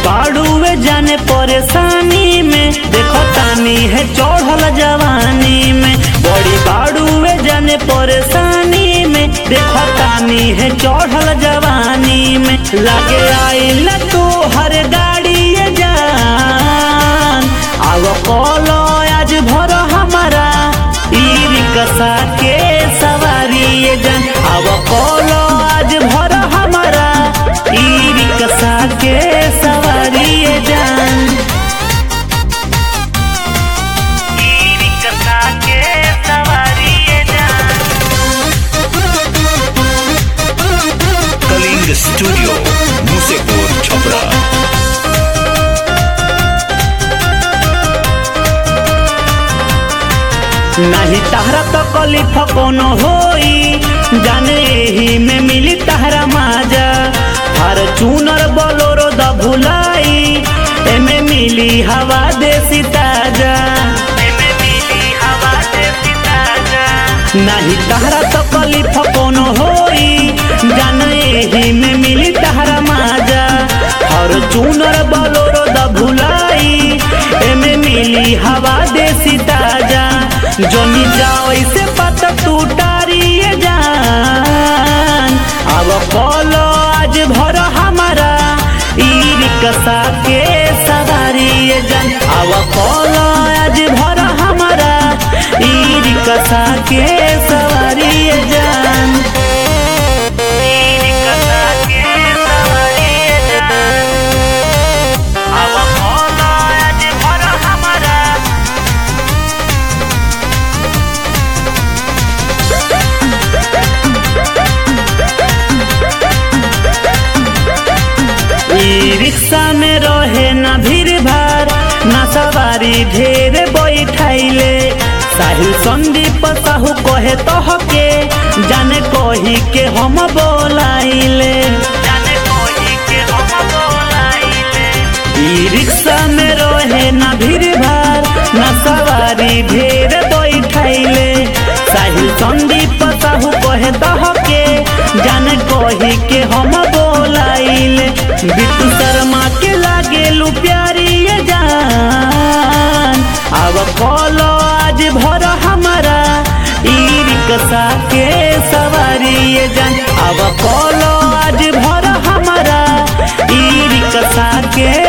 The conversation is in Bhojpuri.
बाड़ुए जाने परेशानी में देखो तानी है चढ़ल जवानी में बड़ी बाड़ुए जाने परेशानी में देखो तानी है चढ़ल जवानी में लगे आइल तू हर गाड़ी ये जान आव कलो आज भर हमारा ई रिक्शा के सवारी ये जान आव कलो आज भर हमारा ई रिक्शा के सवारी ये जान ई रिक्शा के सवारी ये जान कलिंग स्टूडियो मुसेपुर छपरा नहीं तहरा तो कलिफ कोनो होई जाने ही में मिली तहरा माजा हर चूनर बोलोरो द भुलाई एमे मिली हवा देसी ताजा एमे मिली हवा देसी ताजा नहीं तहरा तो कलिफ कोनो होई जाने ही में मिली तहरा माजा हर चूनर बोलोरो द भुलाई एमे मिली हवा देसी ताजा जोनी जाओ इसे पता तू टारिए जान अब बोलो आज भर हमारा ई रिक्शा के सवारी ये जान अब बोलो आज भर हमारा ई रिक्शा के सवारी ये जान ई रिक्शा के सवारी ये जान अब बोलो आज भर हमारा ई रिक्शा में रहे ना भीड़ भाड़ ना सवारी ढेर बैठाइले साहिल संदीप साहू कहे तोहके जाने कही के हम बोलाइले जाने कही के हम बोलाइले ई रिक्शा में रहे ना भीड़ भाड़ ना सवारी ढेर बैठाइले साहिल संदीप साहू कहे तोहके जाने कही के हम बोलाइले बिट्टू शर्मा के लागे लू प्यारी ये जान अब कलो आज भर हमारा ई रिक्शा के सवारी ये जान अब कलो आज भर हमारा ई रिक्शा के